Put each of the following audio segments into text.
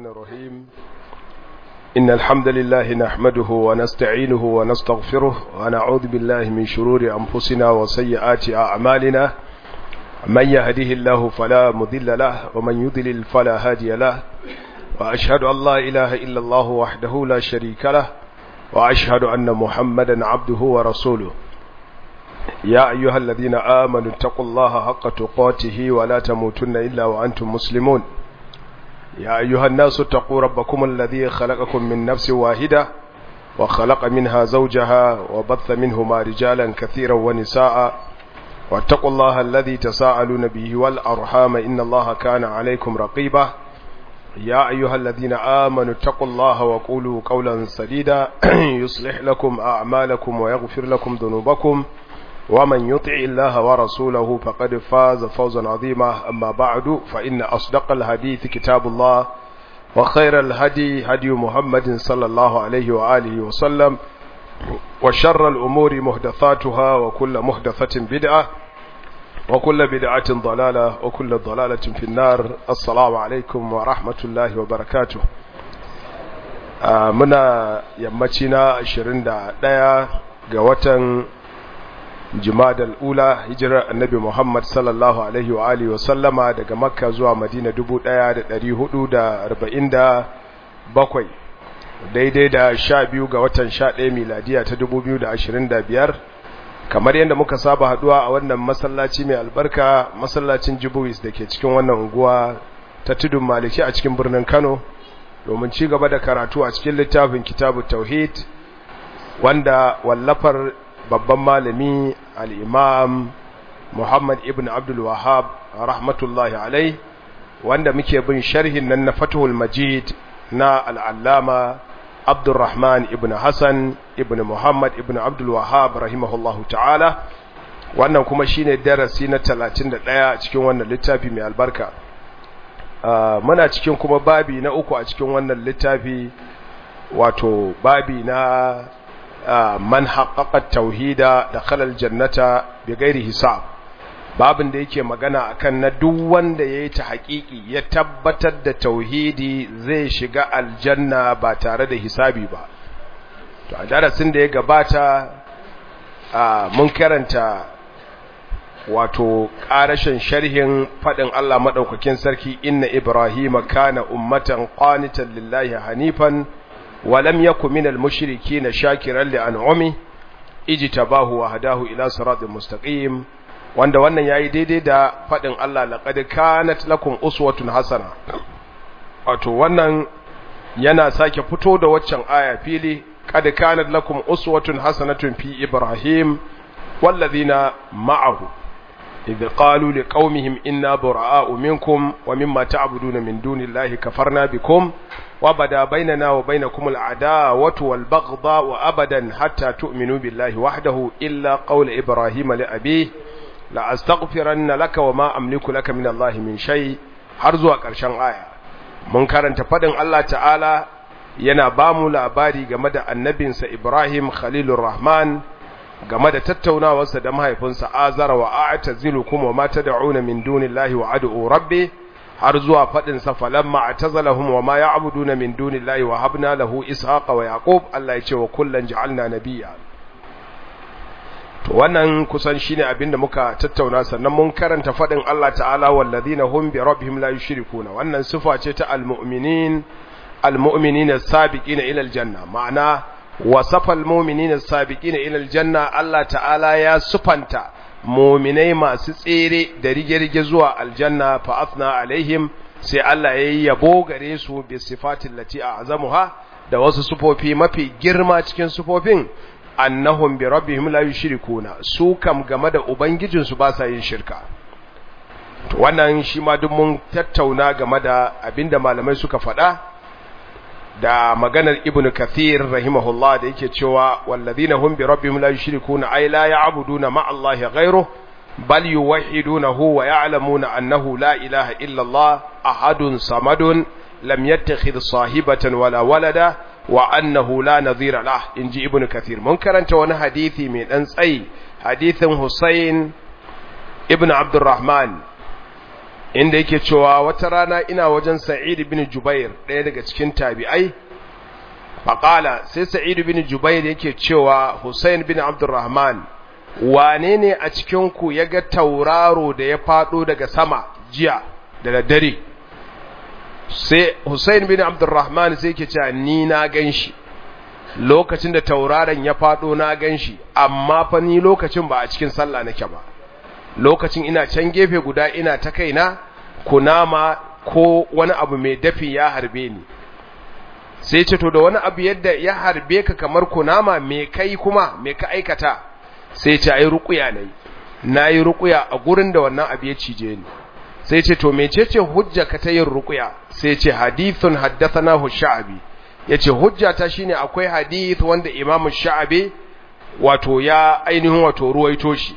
الرحيم إن الحمد لله نحمده ونستعينه ونستغفره ونعوذ بالله من شرور أنفسنا وسيئات أعمالنا من يهده الله فلا مذل له ومن يذلل فلا هادي له وأشهد أن لا إله إلا الله وحده لا شريك له وأشهد أن محمدا عبده ورسوله يا أيها الذين آمنوا اتقوا الله حق تقاته ولا تموتن إلا وأنتم مسلمون يا أيها الناس اتقوا ربكم الذي خلقكم من نفس واحدة وخلق منها زوجها وبث منهما رجالا كثيرا ونساء واتقوا الله الذي تساءلون به والأرحام إن الله كان عليكم رقيبا يا أيها الذين آمنوا اتقوا الله وقولوا قولا سديدا يصلح لكم أعمالكم ويغفر لكم ذنوبكم ومن يطع الله ورسوله فقد فاز فوزا عظيما أما بعد فإن أصدق الحديث كتاب الله وخير الهدي هدي محمد صلى الله عليه وآله وسلم وشر الأمور محدثاتها وكل محدثة بدعة وكل بدعة ضلالة وكل ضلالة في النار السلام عليكم ورحمة الله وبركاته muna yammacina 21 ga watan jimadal ula hijirar annabi Muhammad sallallahu alaihi wa alihi wa sallama daga makka zuwa madina 1447 daidai da 12 ga watan 11 miladiya ta 2025 kamar yadda muka saba haduwa a wannan masallaci mai albarka masallacin jibuwis da ke cikin wannan unguwa ta tudun maliki a cikin birnin kano domin ci gaba da karatu a cikin littafin kitabu tauhid wanda wallafar babban malami al'imam Muhammad ibn Abdul Wahab rahmatullahi alai wanda muke bin sharhin nan na Fatihul Majid na al'allama Abdulrahman ibn Hassan ibn Muhammad ibn Abdul Wahab rahimahullahu ta'ala wannan kuma shine darasi na 31 cikin wannan littafi mai albarka muna cikin kuma babi na uku a cikin wannan littafi wato babi na man haƙaƙa tauhida da khalal jannata bi gairi hisab babin da yake magana akan na duk wanda ya yi ta haƙiƙi ya tabbatar da tauhidi zai shiga aljanna ba tare da hisabi ba to a darasin da ya gabata mun karanta wato ƙarashin sharhin faɗin Allah maɗaukakin sarki inna ibrahima kana ummatan qanitan lillahi hanifan ولم يكن من المشركين شاكرا لأنعمه اجتباه وهداه إلى صراط مستقيم wanda wannan yayi daidai da fadin Allah laqad kanat lakum uswatun hasana wato wannan yana sake fito da waccan aya fili qad kanat lakum uswatun hasanatun fi ibrahim wallazina ma'ahu idh qalu liqaumihim inna bura'a'u minkum wa mimma ta'buduna min dunillahi kafarna bikum وبدا بيننا وبينكم العداوة والبغضاء أبدا حتى تؤمنوا بالله وحده إلا قول إبراهيم لأبيه لأستغفرن لك وما أملك لك من الله من شيء هرزوا ƙarshen aya mun karanta fadin Allah ta'ala yana ba mu labari game da annabinsa Ibrahim Khalilur Rahman game da tattaunawarsa da mahaifinsa Azara wa a'tazilukum wa ma tad'una min dunillahi wa ad'u rabbi har zuwa faɗin sa falamma atazalahum wa ma ya'buduna min dunillahi wa habna lahu ishaqa wa yaqub Allah ya ce wa kullan ja'alna nabiyya to wannan kusan shine abinda muka tattauna sannan mun karanta faɗin Allah ta'ala wallazina hum bi rabbihim la yushrikuna wannan sifa ce ta almu'minin almu'minina as-sabiqina ila aljanna ma'ana wasafa almu'minina as-sabiqina ila aljanna Allah ta'ala ya sufanta muminai masu tsere da rige-rige zuwa aljanna fa afna alaihim sai Allah ya yi yabo gare su bi sifatin lati a azamuha da wasu sufofi mafi girma cikin sufofin annahum bi rabbihim la yushrikuna su kam game da ubangijin su ba sa yin shirka to wannan shi ma duk mun tattauna game da abinda malamai suka faɗa da maganar ibnu kathir rahimahullah da yake cewa walladhina hum bi rabbihim la yushrikuna ay la ya'buduna ma'a allahi ghayruhu bal yuwahhidunahu wa ya'lamuna annahu la ilaha illa allah ahadun samadun lam yattakhidh sahibatan wala walada wa annahu la nadhira lah inji ibnu kathir mun karanta wani hadisi mai dan tsayi hadisin husayn ibnu abdurrahman inda yake cewa wata rana ina wajen sa'id bin jubair ɗaya daga cikin tabi'ai faƙala sai sa'id bin jubair yake cewa hussein bin abdurrahman wane ne a cikinku ya ga tauraro da ya faɗo daga sama jiya da daddare sai hussein bin abdurrahman sai yake cewa ni na gan shi lokacin da tauraron ya faɗo na gan shi amma fa ni lokacin ba a cikin sallah nake ba lokacin ina can gefe guda ina ta kaina kunama ko wani abu mai dafi ya harbe ni sai ce to da wani abu yadda ya harbe ka kamar kunama me kai kuma me ka aikata sai ce ai ruqya nayi nayi ruqya a gurin da wannan abu ya cije ni sai ce to mecece hujja ka ta yin ruqya sai ce hadithun haddathanahu sha'abi yace hujja ta shine akwai hadith wanda imam sha'abi wato ya ainihin wato ruwaito shi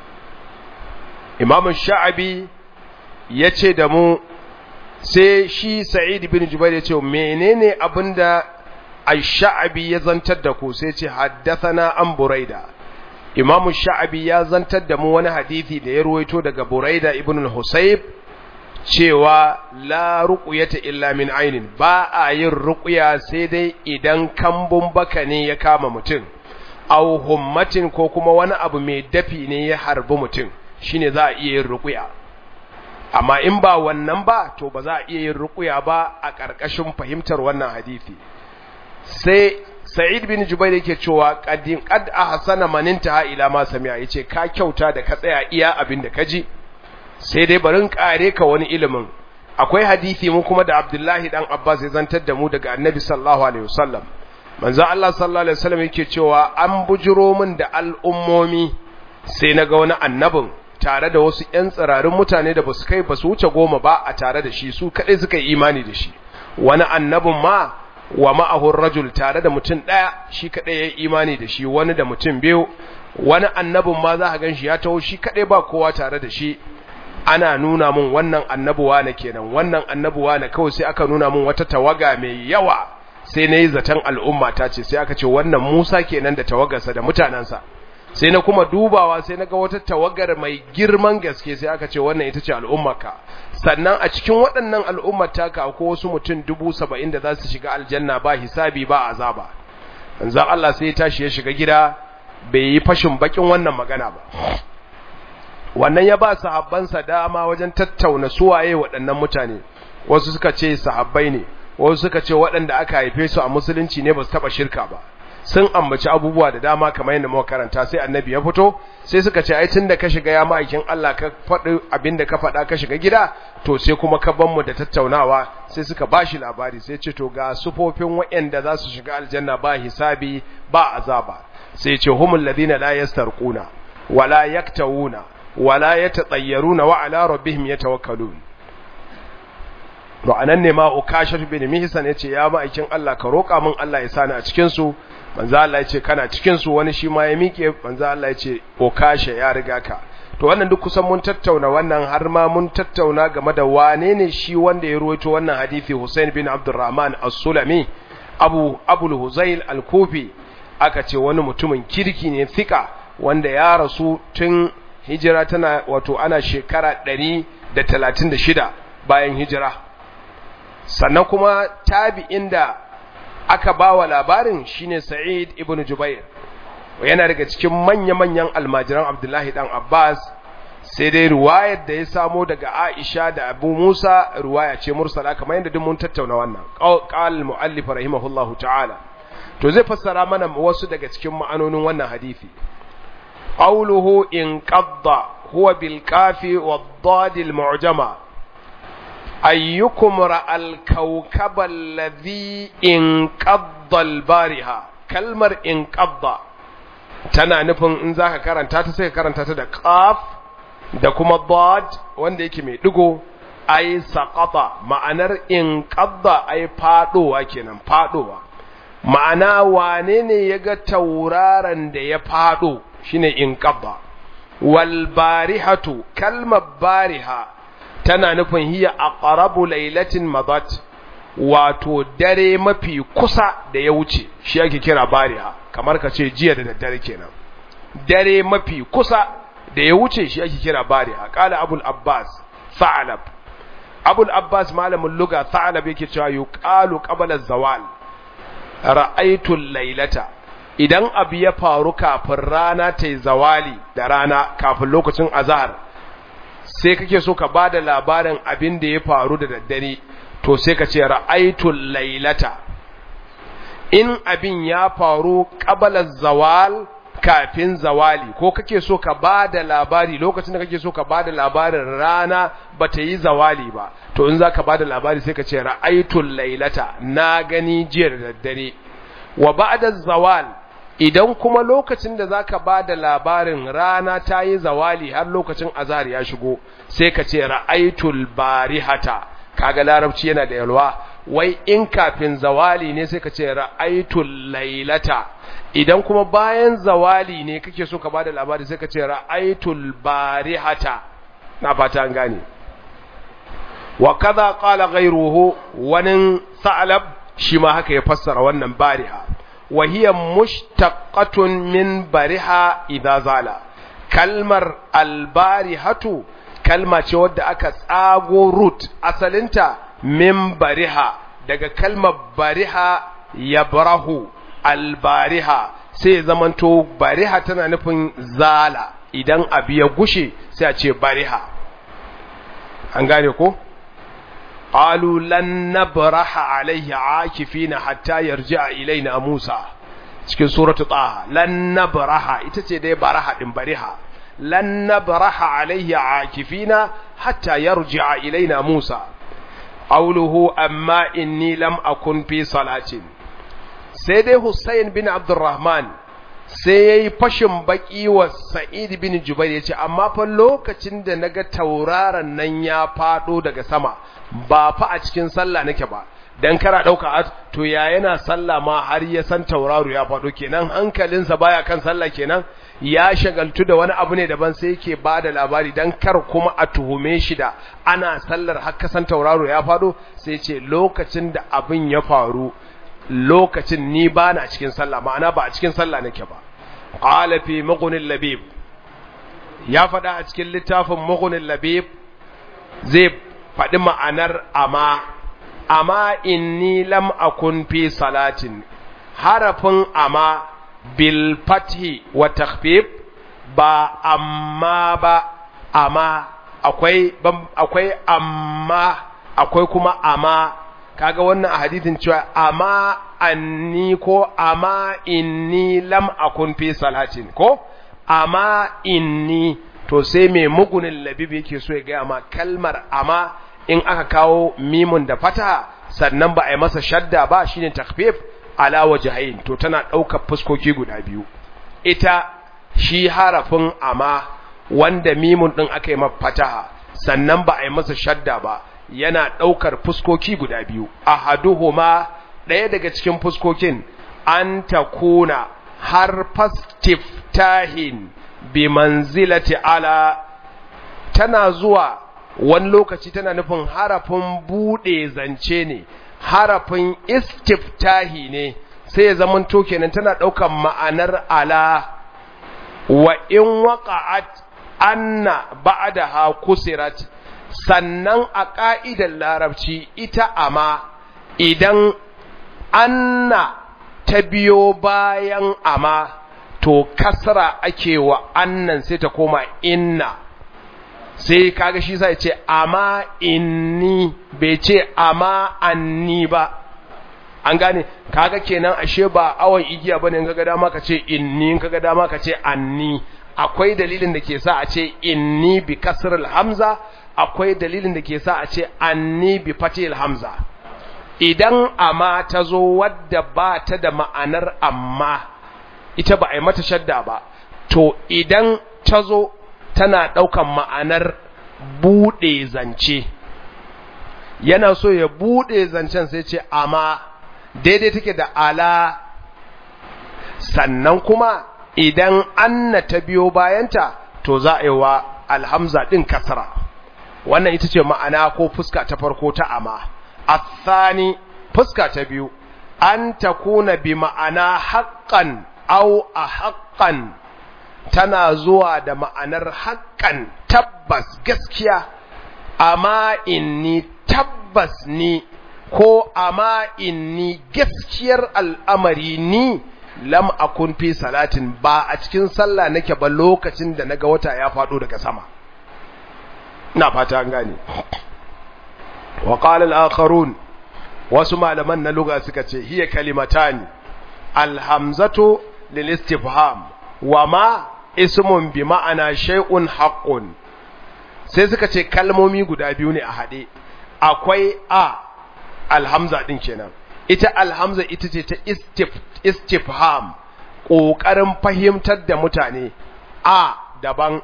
imam sha'abi yace da mu sai shi sa'id bin jubair yace menene abinda ash-sha'abi ya zantar da ku sai ce haddathana an buraida imam sha'abi ya zantar da mu wani hadisi da ya ruwaito daga buraida ibn al-husayb cewa la ruqyata illa min ainin ba a yin ruqya sai dai idan kambun baka ne ya kama mutum aw hummatin ko kuma wani abu mai dafi ne ya harbi mutum shine za a iya yin ruqya amma in ba wannan ba to ba za a iya yin ruqya ba a ƙarƙashin fahimtar wannan hadisi sai Sa'id bin Jubair yake cewa qadin qad ahsana man intaha ila ma sami'a yace ka kyauta da ka tsaya iya abin da kaji sai dai barin kare ka wani ilimin akwai hadisi mu kuma da Abdullahi dan Abbas ya zantar da mu daga Annabi sallallahu alaihi wasallam manzo Allah sallallahu alaihi wasallam yake cewa an bujiro min da al'ummomi sai naga wani annabin tare da wasu ƴan tsirarin mutane da basu kai basu wuce goma ba a tare da shi su kadai suka yi imani da shi wani annabin ma wa ma'ahu rajul tare da mutum daya shi kadai ya yi imani da shi wani da mutum biyu wani annabin ma za ka gan shi ya taho shi kadai ba kowa tare da shi ana nuna mun wannan annabuwa na kenan wannan annabuwa na kawai sai aka nuna mun wata tawaga mai yawa sai na yi zaton al'umma ta ce sai aka ce wannan musa kenan da tawagarsa da mutanensa sai na kuma dubawa sai na ga wata tawagar mai girman gaske sai aka ce wannan ita ce al'ummarka sannan a cikin waɗannan al'ummar taka akwai wasu mutum dubu saba'in da za su shiga aljanna ba hisabi ba azaba manzo Allah sai ya tashi ya shiga gida bai yi fashin bakin wannan magana ba wannan ya ba sahabbansa dama wajen tattauna suwaye waɗannan mutane wasu suka ce sahabbai ne wasu suka ce waɗanda aka haife su a musulunci ne ba su taɓa shirka ba sun ambaci abubuwa da dama kamar yadda muka karanta sai annabi ya fito sai suka ce ai tunda ka shiga ya ma'aikin Allah ka faɗi abinda ka faɗa ka shiga gida to sai kuma ka ban mu da tattaunawa sai suka bashi labari sai ce to ga sufofin waɗanda za su shiga aljanna ba hisabi ba azaba sai ce humul ladina la yastarquna wala yaktawuna wala yatatayyaruna wa ala rabbihim yatawakkalun to anan ne ma ukashar bin mihsan yace ya ma'aikin Allah ka roka min Allah ya sani a cikin su manzo Allah yace kana cikin su wani shi ma ya mike manzo Allah yace ukasha ya riga ka to wannan duk kusan mun tattauna wannan har ma mun tattauna game da wane ne shi wanda ya ruwaito wannan hadisi Hussein bin Abdurrahman As-Sulami Abu Abul Huzail Al-Kufi aka ce wani mutumin kirki ne fika wanda ya rasu tun hijira tana wato ana shekara 136 bayan hijira sannan kuma tabi'in da aka ba wa labarin shine Sa'id ibn Jubair yana daga cikin manya-manyan almajiran Abdullahi dan Abbas sai dai riwayar da ya samo daga Aisha da Abu Musa riwaya ce mursala kamar yadda duk mun tattauna wannan qal muallif rahimahullahu ta'ala to zai fassara mana wasu daga cikin ma'anonin wannan hadisi qawluhu in qadda huwa bil kafi wad dad al mu'jama ayyukum ra'al kawkaba alladhi in qadda al bariha kalmar in qadda tana nufin in zaka karanta ta sai ka karanta ta da qaf da kuma dad wanda yake mai digo ai saqata ma'anar in qadda ai fadowa kenan fadowa ma'ana wane ne yaga tauraron da ya fado shine in qadda wal barihatu kalmar bariha tana nufin hiya aqrabu lailatin madat wato dare mafi kusa da ya wuce shi ake kira bariha kamar ka ce jiya da daddare kenan dare mafi kusa da ya wuce shi ake kira bariha qala abul abbas fa'alab abul abbas malamin luga tha'alab yake cewa yuqalu qabla zawal ra'aytu laylata idan abu ya faru kafin rana ta yi zawali da rana kafin lokacin azhar sai kake so ka bada labarin abin da ya faru da daddare to sai ka ce ra'aytu laylata in abin ya faru qabla zawal kafin zawali ko kake so ka ba da labari lokacin da kake so ka ba da labarin rana ba ta yi zawali ba to in za ka ba da labari sai ka ce ra'aitul lailata na gani jiya da daddare wa ba'da zawal idan kuma lokacin da za ka ba da labarin rana ta yi zawali har lokacin azhar ya shigo sai ka ce ra'aitul barihata kaga larabci yana da yalwa wai in kafin zawali ne sai ka ce ra'aitul lailata idan kuma bayan zawali ne kake so ka bada labari sai ka ce ra'aitul barihata na fata an gane wa kaza qala ghayruhu wani sa'lab shi ma haka ya fassara wannan bariha wa hiya mushtaqatun min bariha idza zala kalmar albarihatu kalma ce wadda aka tsago root asalinta min bariha daga kalmar bariha yabrahu albariha sai zamanto bariha tana nufin zala idan abu ya gushe sai a ce bariha an gane ko qalu lan nabraha alayhi akifina hatta yarji'a ilaina musa cikin suratu taha lan nabraha ita ce dai baraha din bariha lan nabraha alayhi akifina hatta yarji'a ilaina musa qawluhu amma inni lam akun fi salatin sai dai Hussein bin Abdurrahman sai ya yi fashin baki wa Sa'id bin Jubair ya ce, amma fa lokacin da na ga tauraron nan ya faɗo daga sama, ba fa a cikin sallah nake ba, don kara ɗauka a to ya yana sallah ma har ya san tauraro ya faɗo kenan hankalinsa baya kan sallah kenan ya shagaltu da wani abu ne daban sai yake ba da labari don kar kuma a tuhume shi da ana sallar har kasan tauraro ya faɗo sai ce lokacin da abin ya faru lokacin ni ba na cikin sallah ma'ana ba a cikin sallah nake ba qala fi mughni labib ya faɗa a cikin littafin mughni labib zai faɗi ma'anar amma amma inni lam akun fi salatin harafin amma bil fathi wa takhfif ba amma ba amma akwai akwai amma akwai kuma amma kaga wannan a hadithin cewa amma anni ko amma inni lam akun fi salatin ko amma inni to sai mai mugunin labib yake so ya gaya ma kalmar amma in aka kawo mimun da fata sannan ba a yi masa shadda ba shine takfif ala wajhain to tana ɗaukar fuskoki guda biyu ita shi harafin amma wanda mimun ɗin aka yi masa fataha sannan ba a yi masa shadda ba yana ɗaukar fuskoki guda biyu ahaduhuma ɗaya daga cikin fuskokin an takuna har fastiftahin bi manzilati ala tana zuwa wani lokaci tana nufin harafin buɗe zance ne harafin istiftahi ne sai ya zaman to kenan tana ɗaukar ma'anar ala wa in waqa'at anna ba'daha kusirat sannan a ƙa'idar larabci ita ama idan anna ta biyo bayan ama to kasra ake wa annan sai ta koma inna sai kaga shi sai ce ama inni bai ce ama anni ba an gane kaga kenan ashe ba awon igiya bane kaga dama ka ce inni kaga dama ka ce anni akwai dalilin da ke sa a ce inni bi kasrul hamza akwai dalilin da ke sa a ce anni bi fatil hamza idan amma ta zo wadda ba ta da ma'anar amma ita ba a yi mata shadda ba to idan ta zo tana ɗaukan ma'anar buɗe zance yana so ya buɗe zancen sai ce amma daidai take da ala sannan kuma idan anna ta biyo bayanta to za a yi wa alhamza ɗin kasra wannan ita ce ma'ana ko fuska ta farko ta ama athani fuska ta biyu an takuna bi ma'ana haqqan aw a haqqan tana zuwa da ma'anar haqqan tabbas gaskiya amma inni tabbas ni ko amma inni gaskiyar al'amari ni lam akun fi salatin ba a cikin sallah nake ba lokacin da naga wata ya faɗo daga sama ina fata an gane wa qala al-akharun wasu malaman na lugha suka ce hiya kalimatani alhamzatu lil istifham wa ma ismun bi ma'ana shay'un haqqun sai suka ce kalmomi guda biyu ne a hade akwai a alhamza din kenan ita alhamza ita ce ta istif, istifham ƙoƙarin fahimtar da mutane a daban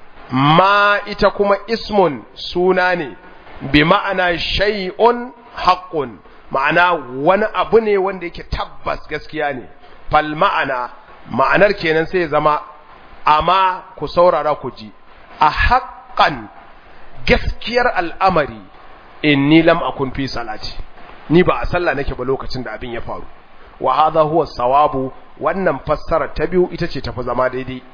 ma ita kuma ismun suna ne bi ma'ana shay'un haqqun ma'ana wani abu ne wanda yake tabbas gaskiya ne fal ma'ana ma'anar kenan sai zama amma ku saurara ku ji a haƙƙan gaskiyar al'amari inni lam akun fi salati ni ba a sallah nake ba lokacin da abin ya faru wa hadha huwa sawabu wannan fassara ta biyu ita ce tafi zama daidai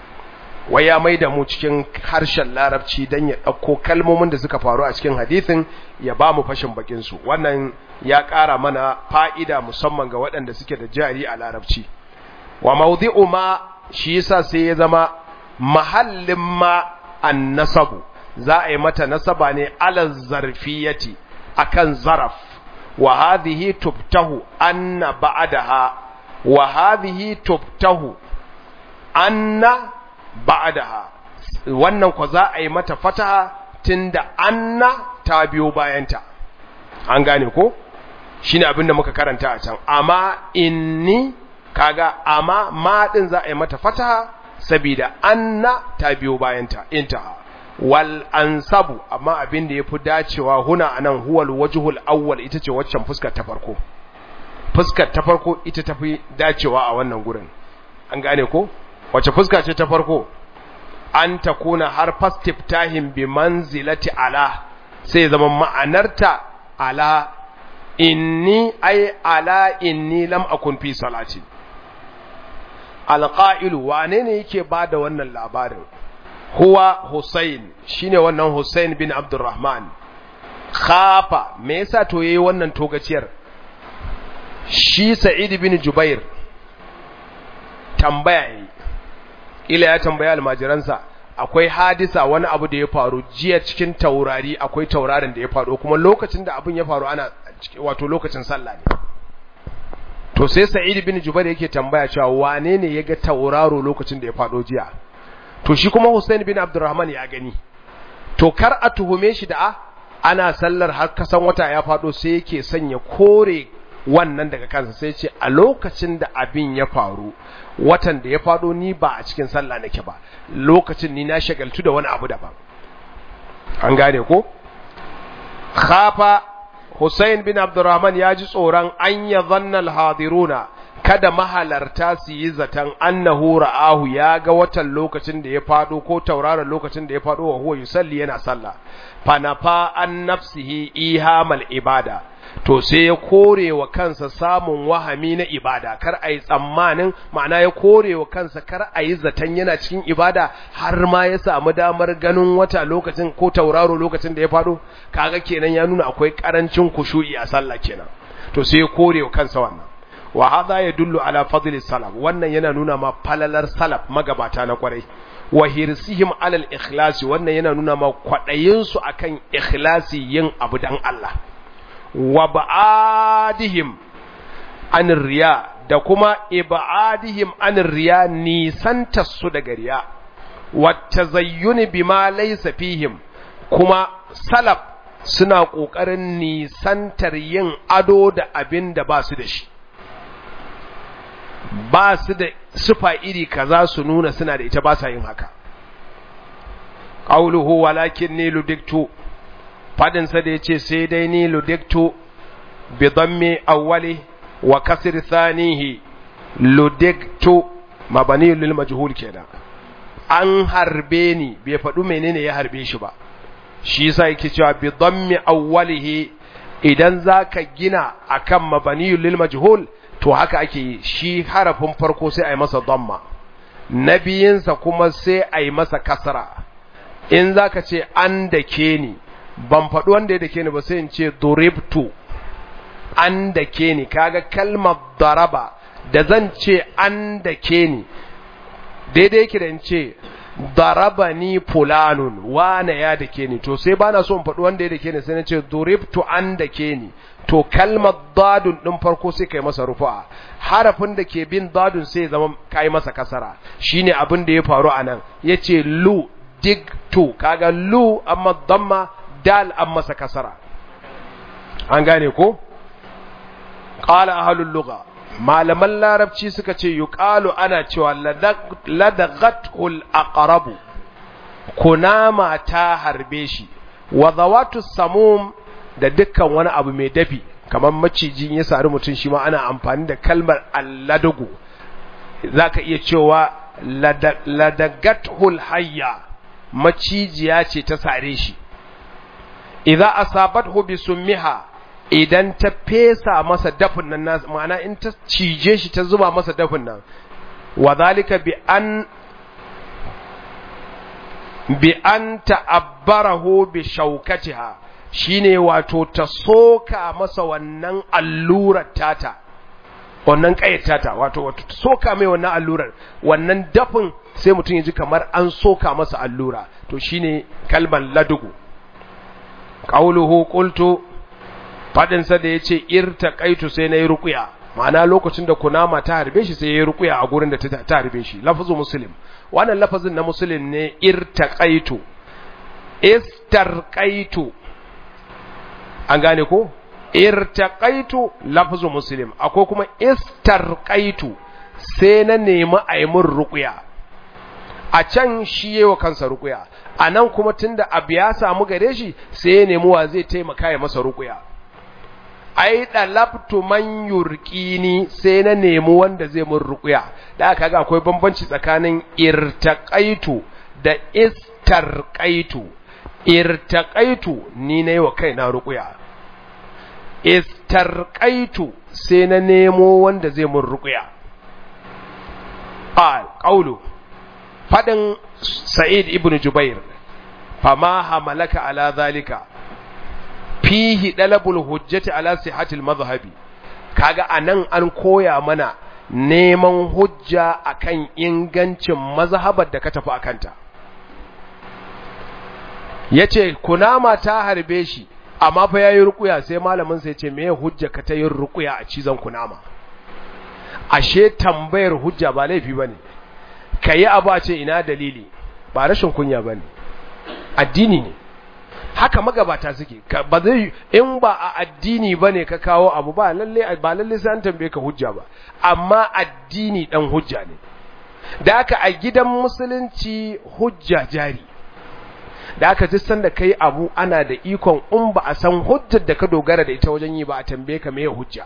wai ya maida mu cikin harshen larabci dan ya dauko kalmomin da suka faru a cikin hadisin ya ba mu fashin bakin su wannan ya ƙara mana fa'ida musamman ga waɗanda suke da jari a larabci wa mawdi'u ma shi yasa sai ya zama mahallin ma annasabu za a yi mata nasaba ne ala zarfiyati akan zaraf wa hadhihi tubtahu anna ba'daha wa hadhihi tubtahu anna ba'daha wannan ko za a yi mata fataha tunda anna ta biyo bayanta an gane ko shine abin da muka karanta a can amma inni kaga amma ma din za a yi mata fataha sabida anna ta biyo bayanta intaha wal ansabu amma abin da yafi dacewa huna anan huwal wajhul awwal ita ce waccan fuskar ta farko fuskar ta farko ita tafi dacewa a wannan gurin an gane ko wace fuska ce ta farko an takuna har fastiftahin bi manzilati ala sai zama ma'anarta ala inni ay ala inni lam akun fi salati alqa'ilu wane ne yake bada wannan labarin huwa Hussein shine wannan Hussein bin Abdurrahman khafa me yasa to yayi wannan togaciyar shi Sa'id bin Jubair tambaya yi ila ya tambaya almajiransa akwai hadisa wani abu da ya faru jiya cikin taurari akwai taurarin da ya faru kuma lokacin da abin ya faru ana wato lokacin sallah ne to sai Sa'id bin Jubair yake tambaya cewa wane ne ya ga tauraro lokacin da ya faɗo jiya to shi kuma Hussein bin Abdurrahman ya gani to kar a tuhume shi da a ana sallar har kasan wata ya faɗo sai yake sanya kore wannan daga kansa sai ce a lokacin da abin ya faru watan da ya faɗo ni ba a cikin sallah nake ba lokacin ni na shagaltu da wani abu daban an gane ko khafa Hussein bin Abdurrahman ya ji tsoron an ya zanna hadiruna kada mahalarta su yi zaton annahu ra'ahu ya ga watan lokacin da ya fado ko tauraron lokacin da ya fado wa huwa yusalli yana sallah fanafa an nafsihi ihamal ibada to sai ya kore wa kansa samun wahami na ibada kar a yi tsammanin ma'ana ya kore wa kansa kar a yi zaton yana cikin ibada har ma ya samu damar ganin wata lokacin ko tauraro lokacin da ya fado kaga kenan ya nuna akwai karancin kushu'i a sallah kenan to sai ya kore wa kansa wannan wa hadha yadullu ala fadli salaf wannan yana nuna ma falalar salaf magabata na kwarai wa hirsihim ala al-ikhlas wannan yana nuna ma kwadayin su akan ikhlasi yin abu dan Allah wa ba'adihim anir riya da kuma ibadihim anir riya nisanta su daga riya wa tazayyuni bima laysa fihim kuma salaf suna kokarin nisantar yin ado da abin da ba su da shi ba su da sufa iri kaza su nuna suna da ita ba sa yin haka qauluhu walakin ni ludiktu fadin sa da yace sai dai ni ludiktu bi dhammi awwali wa kasr thanihi ludiktu mabani lil majhul kenan an harbe ni bai faɗu menene ya harbe shi ba shi yasa yake cewa bi dhammi awwalihi idan zaka gina akan mabani lil majhul to haka ake yi shi harafin farko sai a yi masa dhamma na biyinsa kuma sai a yi masa kasra in zaka ce an da ke ni ban faɗi wanda ya dake ni ba sai in ce duribtu an dake ni kaga kalmar daraba da zan ce an dake ni daidai yake da in ce daraba ni fulanun wane ya dake ni to sai bana so in faɗi wanda ya dake ni sai na ce duribtu an dake ni to kalmar dadun din farko sai kai masa rufa harafin da ke bin dadun sai zama kai masa kasara shine abin da ya faru anan yace lu digtu kaga lu amma damma dal an masa kasara an gane ko qala ahlul lugha malaman larabci suka ce yuqalu ana cewa ladaghatul aqrabu kunama ta harbe shi wa zawatu samum da dukkan wani abu mai dafi kamar maciji ya sari mutum shi ma ana amfani da kalmar alladagu zaka iya cewa ladagatul hayya macijiya ce ta sare shi idza asabathu bisummiha idan ta fesa masa dafin nan nasu ma'ana in ta cije shi ta zuba masa dafin nan wa zalika bi an bi an ta'abbarahu bi shaukatiha shine wato ta soka masa wannan allurar tata wannan kayar tata wato wato ta soka mai wannan allurar wannan dafin sai mutum ya ji kamar an soka masa allura to shine kalban ladugu qauluhu qultu fadinsa da ya ce irta kaitu sai na yi rukuya ma'ana lokacin da kunama ta harbe shi sai ya yi rukuya a gurin da ta harbe shi lafazin muslim wannan lafazin na muslim ne irta kaitu istar kaitu an gane ko irta kaitu lafazin muslim akwai kuma istar kaitu sai na nemi a yi min rukuya a can shi yi wa kansa rukuya a nan kuma tunda abu ya samu gare shi sai ya nemi wa zai taimaka ya masa rukuya ai dalabtu man yurqini sai na nemi wanda zai mun ruqya da aka ga akwai bambanci tsakanin irtaqaitu da istarqaitu irtaqaitu ni nayi wa kaina ruqya istarqaitu sai na nemo wanda zai mun ruqya al qawlu fadin sa'id ibn jubair fama hamalaka ala zalika fihi dalabul hujjati ala sihhatil madhhabi kaga anan an koya mana neman hujja akan ingancin mazhabar da ka tafi akanta yace kunama ta harbe shi amma fa yayi rukuya sai malamin sai yace meye hujja ka ta yin rukuya a cizon kunama ashe tambayar hujja ba laifi bane kayi abu a ce ina dalili ba rashin kunya bane addini ne haka magabata suke ba zai in ba a addini bane ka kawo abu ba lalle ba lalle sai an tambaye ka hujja ba amma addini dan hujja ne da haka a gidan musulunci hujja jari da aka ji sanda kai abu ana da ikon in ba a san hujjar da ka dogara da ita wajen yi ba a tambaye ka me hujja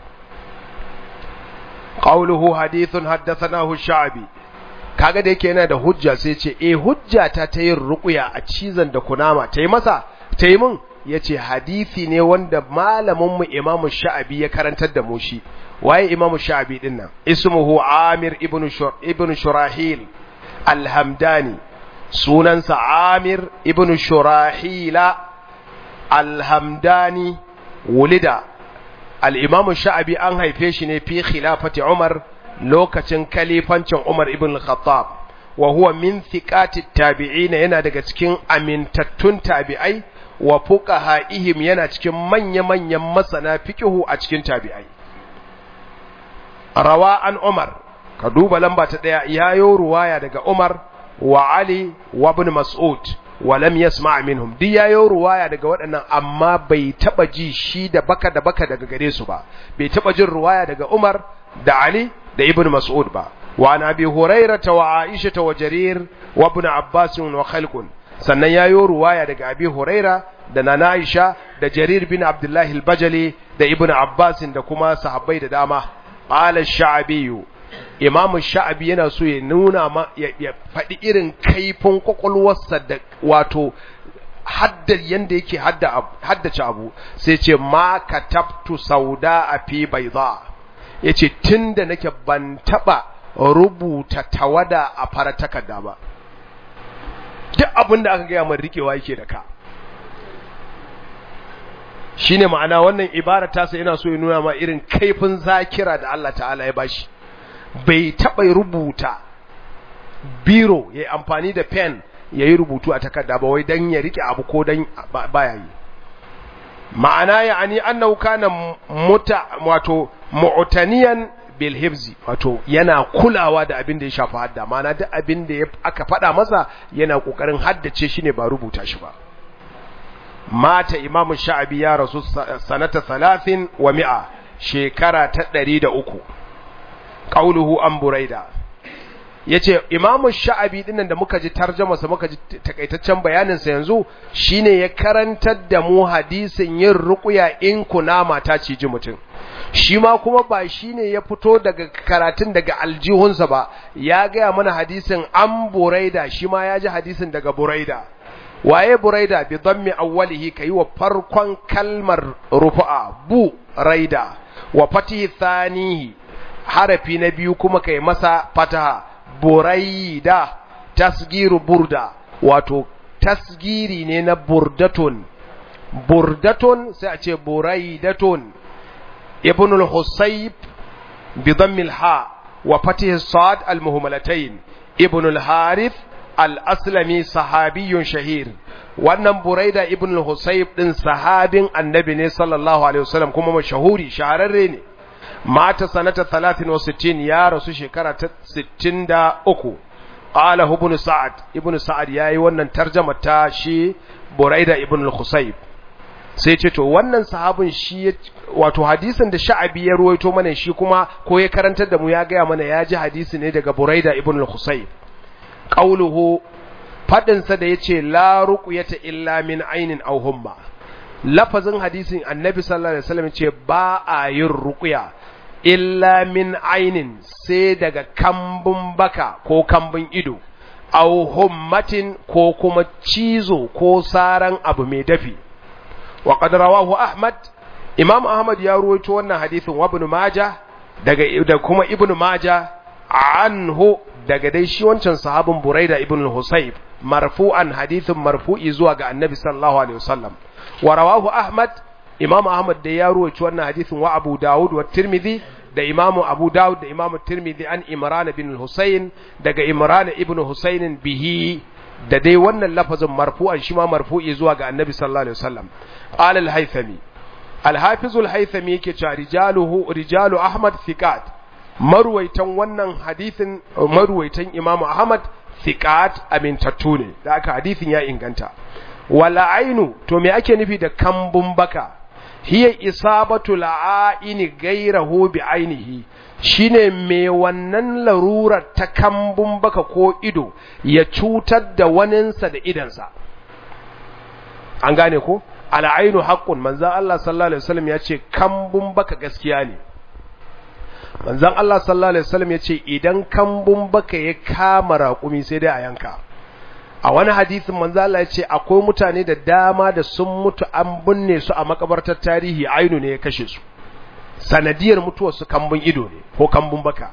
qawluhu hadithun haddathanahu sha'bi kaga da yake yana da hujja sai ce eh hujja ta ta yin ruqya a cizan da kunama ta yi masa ta yi mun yace hadisi ne wanda malamin mu Imam Sha'abi ya karantar da mu shi waye Imam Sha'abi din nan ismuhu Amir ibn Shur ibn Shurahil al-Hamdani sunansa Amir ibn Shurahila al-Hamdani wulida al-Imam Sha'abi an haife shi ne fi khilafati Umar lokacin kalifancin Umar ibn al-Khattab wa huwa min thiqati tabi'in yana daga cikin amintattun tabi'ai wa fuqaha'ihim yana cikin manya-manyan masana fiqhu a cikin tabi'ai rawa an Umar ka duba lamba ta daya yayo ruwaya daga Umar wa Ali wa ibn Mas'ud wa lam yasma' minhum duk yayo ruwaya daga waɗannan amma bai taba ji shi da baka da baka daga gare su ba bai taba jin ruwaya daga Umar da Ali da ibn Mas'ud ba wa an abi Hurairah wa Aisha wa Jarir wa ibn Abbas wa khalqun sannan yayo ruwaya daga abi Huraira da nana Aisha da Jarir bin Abdullah al-Bajali da ibn Abbas da kuma sahabbai da dama qala ash-sha'bi imam sha'abi yana so ya nuna ma ya faɗi irin kaifin kwakwalwarsa da wato haddar yanda yake haddace abu sai ce ma katabtu sauda a fi baiza ya ce tun da nake ban taɓa rubuta tawada a fara takarda ba duk abin da aka gaya mai rikewa yake da ka shine ma'ana wannan ibara ta sai yana so ya nuna ma irin kaifin zakira da Allah ta'ala ya bashi bai taɓa rubuta biro ya yi amfani da pen ya yi rubutu a takarda ba wai don ya rike abu ko don baya yi ma'ana ya ani annahu kana muta wato mu'taniyan bil hifzi wato yana kulawa da abin da ya shafi hadda ma'ana duk abin da aka faɗa masa yana kokarin haddace shi ne ba rubuta shi ba mata imamu sha'abi ya rasu sanata salatin wa mi'a shekara ta ɗari da uku ƙauluhu an buraida ya ce imamu sha'abi ɗinnan da muka ji tarjamasa muka ji takaitaccen bayaninsa yanzu shine ya karantar da mu hadisin yin ruƙuya in kunama ta ciji mutum shi ma kuma ba shine ya fito daga karatun daga aljihunsa ba ya gaya mana hadisin an buraida shi ma ya ji hadisin daga buraida waye buraida bi dhammi awwalihi kai wa farkon kalmar rufu'a bu raida wa fatihi thanihi harafi na biyu kuma kai masa fataha buraida tasgiru burda wato tasgiri ne na burdatun burdatun sai a ce buraidatun ibn al-husayb bi dhammi al-ha wa fatihi sad al-muhmalatayn ibn al-harith al-aslami sahabiyun shahir wannan buraida ibn al-husayb din sahabin annabi ne sallallahu alaihi wasallam kuma mashahuri shahararre ne mata sanata 63 ya rasu shekara ta 63 qala ibn sa'ad ibn sa'ad yayi wannan tarjuma ta shi buraida ibn al-husayb sai ce to wannan sahabin shi wato hadisin da sha'abi ya ruwaito mana shi kuma ko ya karantar da mu ya gaya mana ya ji hadisi ne daga buraida ibn al-husayb qauluhu fadinsa da yace la ruqyata illa min ainin aw humma lafazin hadisin annabi sallallahu alaihi wasallam ce ba a yin ruqya illa min ainin sai daga kambun baka ko kambun ido aw hummatin ko kuma cizo ko saran abu mai dafi wa qad rawahu ahmad imam ahmad ya ruwaito wannan hadisin wa ibn majah daga da kuma ibn majah anhu daga dai shi wancan sahabin Buraida ibn al-Husayb marfu'an hadithin marfu'i zuwa ga Annabi sallallahu alaihi wasallam wa rawahu Ahmad Imam Ahmad da ya ruwaci wannan hadithin wa Abu Dawud wa Tirmidhi da Imam Abu Dawud da Imam Tirmidhi an Imran bin al-Husayn daga Imran ibn Husayn bihi da dai wannan lafazin marfu'an shi ma marfu'i zuwa ga Annabi sallallahu alaihi wasallam qala al-Haythami al-Hafiz al-Haythami yake cewa rijaluhu rijalu Ahmad thiqat maruwaitan wannan hadithin maruwaitan Imam Ahmad thiqat amintattu ne da aka hadithin ya inganta wala ainu to me ake nufi da kambun baka hiya isabatu la'aini gairahu bi ainihi shine me wannan larurar ta kambun baka ko ido ya cutar da waninsa da idansa an gane ko al'ainu haqqun manzon Allah sallallahu alaihi wasallam ya ce kambun baka gaskiya ne manzon Allah sallallahu alaihi wasallam ya ce idan kambun baka ya kama raƙumi sai dai a yanka a wani hadisin manzo Allah ya ce akwai mutane da dama da sun mutu an binne su a makabartar tarihi ainu ne ya kashe su sanadiyar mutuwar su kambun ido ne ko kambun baka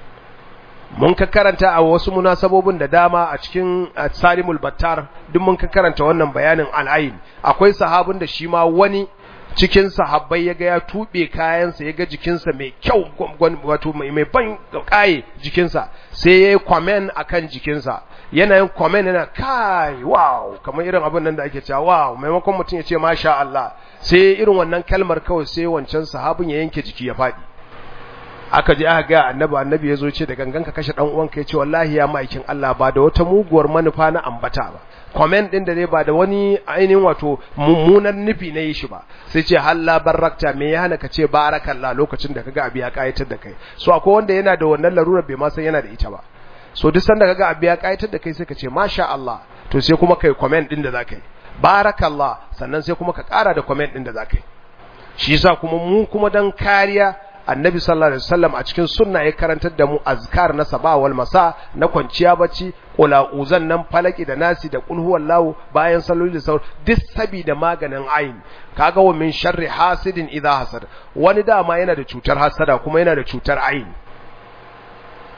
mun ka karanta a wasu munasabobin da dama a cikin Salimul Battar duk mun ka karanta wannan bayanin al'ain akwai sahabin da shi ma wani cikin sahabbai ya ga ya tube kayansa ya ga jikinsa mai kyau wato mai ban kaye jikinsa sai ya yi kwamen a kan jikinsa yana yin kwamen yana kai wow kamar irin abin nan da ake cewa wow maimakon mutum ya ce masha Allah sai irin wannan kalmar kawai sai wancan sahabin ya yanke jiki ya faɗi aka je aka ga annabi annabi ya zo ce da gangan ka kashe dan uwanka ya ce wallahi ya ma'aikin Allah ba da wata muguwar manufa na ambata ba comment din da dai ba da wani ainihin wato mummunan nufi na yi shi ba sai ce halla barakta me ya hana ka ce barakallah lokacin da kaga abu ya kayatar da kai so akwai wanda yana da wannan larurar bai ma san yana da ita ba so duk sanda kaga abu ya kayatar da kai sai ka ce masha Allah to sai kuma kai comment din da zaka yi barakallah sannan sai kuma ka kara da comment din da zaka yi shi yasa kuma mu kuma dan kariya annabi sallallahu alaihi wasallam a cikin sunna ya karantar da mu azkar na saba wal masa na kwanciya bacci kula uzan nan falaki da nasi da kul huwallahu bayan salloli da saur duk sabida maganin ayin kaga wa min sharri hasidin idha hasad wani dama yana da cutar hasada kuma yana da cutar ayin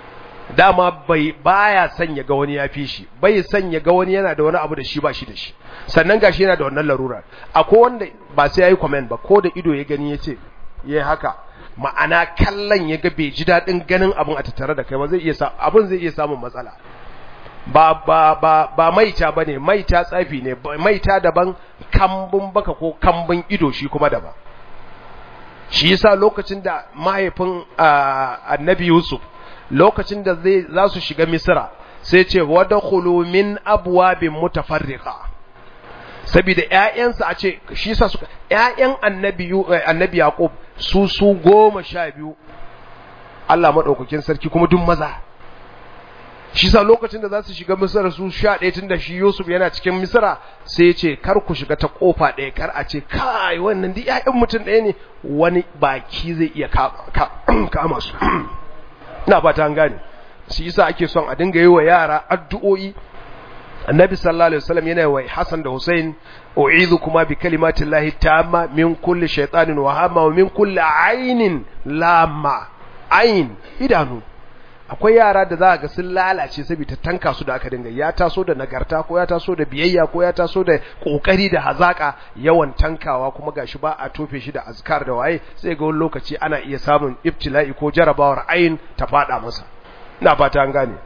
dama bai baya son ya ga wani ya fi shi bai son ya ga wani yana da wani abu da shi ba shi da shi sannan gashi yana da wannan larura akwai wanda ba sai yayi comment ba ko da ido ya gani yace yayi haka ma'ana kallon ya ga bai ji dadin ganin abun a tattare da kai ba zai iya sa abun zai iya samun matsala ba ba ba ba maita bane maita tsafi ne maita daban kambun baka ko kambun ido shi kuma daban shi yasa lokacin da mahaifin annabi Yusuf lokacin da zai za su shiga Misra sai ce wadkhulu min abwabin mutafarriqa saboda ƴaƴansa a ce shi yasa suka ƴaƴan annabi annabi Yaqub su su goma sha biyu Allah madaukakin sarki kuma duk maza shi sa lokacin da za su shiga Misra su sha ɗaya tun da shi Yusuf yana cikin Misra sai ya ce kar ku shiga ta kofa ɗaya kar a ce kai wannan duk ƴaƴan mutum ɗaya ne wani baki zai iya kama su ina fata an gane shi yasa ake son a dinga yi wa yara addu'o'i annabi sallallahu alaihi wasallam yana wa Hassan da Hussein u'idhu kuma bi kalimatin lahi tamma min kulli shaytanin wa hama wa min kulli ainin lamma ain idanu akwai yara da za ga sun lalace saboda tanka su da aka dinga ya taso da nagarta ko ya taso da biyayya ko ya taso da kokari da hazaka yawan tankawa kuma gashi ba a tofe shi da azkar da waye sai ga wani lokaci ana iya samun ibtila'i ko jarabawar ayin ta fada masa ina fata an gane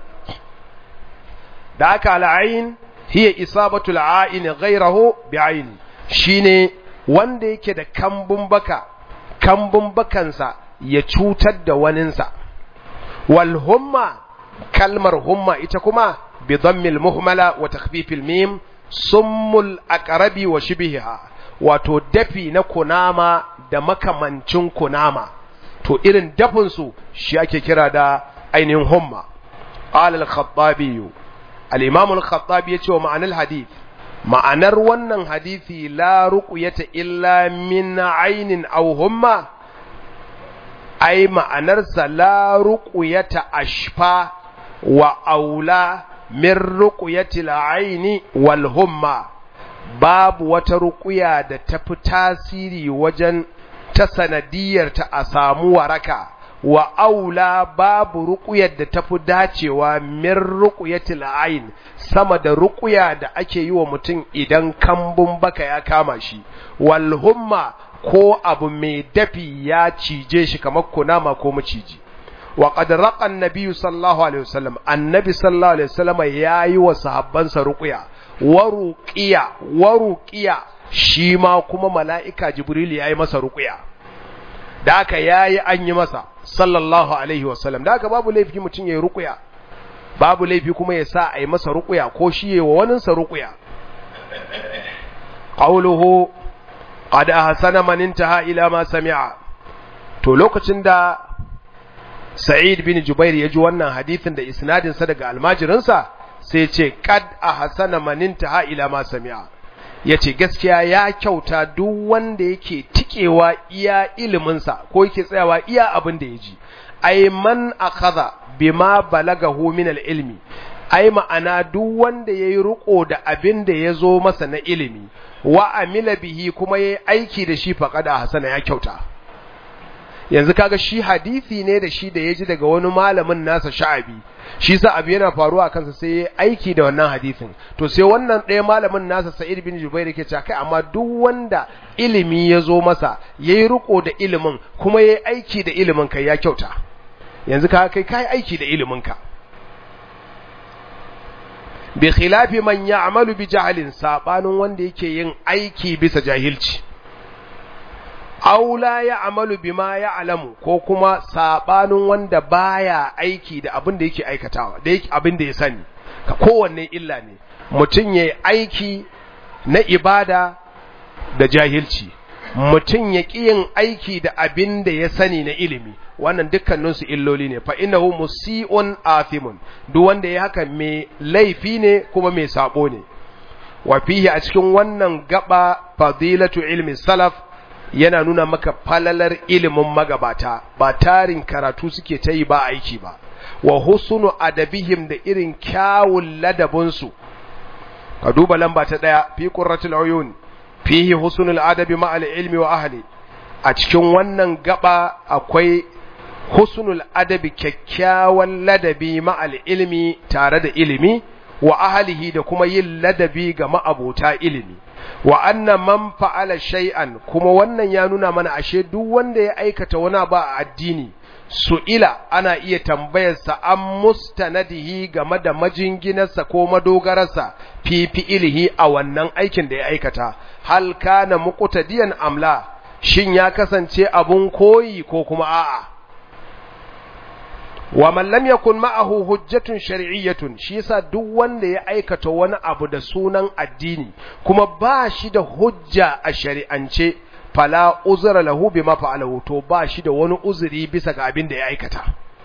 da aka al'ain hiya isabatul a'in ghayrahu bi'ain shine wanda yake da kambun baka kambun bakansa ya cutar da waninsa wal humma kalmar humma ita kuma bi dhammil muhmala wa takhfifil mim summul aqrabi wa shibhiha wato dafi na kunama da makamancin kunama to irin dafin su shi ake kira da ainihin humma qala al-khattabi al-imam al-khattabi yace wa ma'anar hadith ma'anar wannan hadisi la ruqyata illa min aynin aw humma ai ma'anarsa la ruqyata ashfa wa aula min ruqyati al-ayni wal humma babu wata ruqya da tafi tasiri wajen ta sanadiyar ta a samu waraka wa aula babu ruqyar da tafi dacewa min ruqyati al-ayn sama da ruqya da ake yi wa mutum idan kambun baka ya kama shi wal humma ko abu mai dafi ya cije shi kamar kunama ko maciji wa qad raqa an-nabiy sallallahu alaihi wasallam annabi sallallahu alaihi wasallam yayi wa sahabbansa ruqya wa ruqiya wa ruqiya shi ma kuma mala'ika jibril yayi masa ruqya da aka yayi an yi masa sallallahu alaihi wasallam da aka babu laifi mutun yayi ruqya babu laifi kuma ya sa ayi masa ruqya ko shi yayi wa waninsa ruqya qawluhu qad ahsana man intaha ila ma sami'a to lokacin da Sa'id bin Jubair ya ji wannan hadisin da isnadin sa daga almajirinsa sai ce qad ahsana man intaha ila ma sami'a yace gaskiya ya kyauta duk wanda yake tikewa iya ilimin sa ko yake tsayawa iya abin da yaji ay man akhadha bima balagahu min al-ilmi ai ma'ana duk wanda yayi riko da abin da yazo masa na ilimi wa amila bihi kuma yayi aiki da shi faqada hasana ya kyauta yanzu kaga shi hadisi ne da shi da yaji daga wani malamin nasa sha'abi shi sa abu yana faruwa kansa sai yayi aiki da wannan hadisin to sai wannan ɗaya malamin nasa Sa'id bin Jubair yake cewa kai amma duk wanda ilimi yazo masa yayi riko da ilimin kuma yayi aiki da ilimin kai ya kyauta yanzu ka kai kai aiki da ilimin ka bi khilafi man ya'malu bi jahlin sabanin wanda yake yin aiki bisa jahilci aw la ya'malu bima ya'lamu ko kuma sabanin wanda baya aiki da abin da yake aikatawa da yake abin da ya sani ka kowanne illa ne mutun yayi aiki na ibada da jahilci mutun ya yin aiki da abin da ya sani na ilimi wannan dukkaninsu illoli ne fa innahu musii'un athimun duk wanda ya haka mai laifi ne kuma mai sabo ne wa fihi a cikin wannan gaba fadilatu ilmi salaf yana nuna maka falalar ilimin magabata ba tarin karatu suke ta yi ba aiki ba wa husnu adabihim da irin kyawun ladabinsu ka duba lamba ta daya fi qurratul uyun fihi husnul adabi ma'al ilmi wa ahli a cikin wannan gaba akwai husnul adabi kyakkyawan ladabi ma'al ilmi tare da ilimi wa ahlihi da kuma yin ladabi ga ma'abota ilimi wa anna man fa'ala shay'an kuma wannan ya nuna mana ashe duk wanda ya aikata wani ba a addini su'ila ana iya tambayarsa an mustanadihi game da majinginarsa ko madogararsa fi fi'ilihi a wannan aikin da ya aikata hal kana muqtadiyan amla shin ya kasance abun koyi ko kuma a'a wa man lam yakun ma'ahu hujjatun shar'iyyatun shi yasa duk wanda ya aikata wani abu da sunan addini kuma ba shi da hujja a shari'ance fala uzra lahu bima fa'alahu to ba shi da wani uzuri bisa ga abin da ya aikata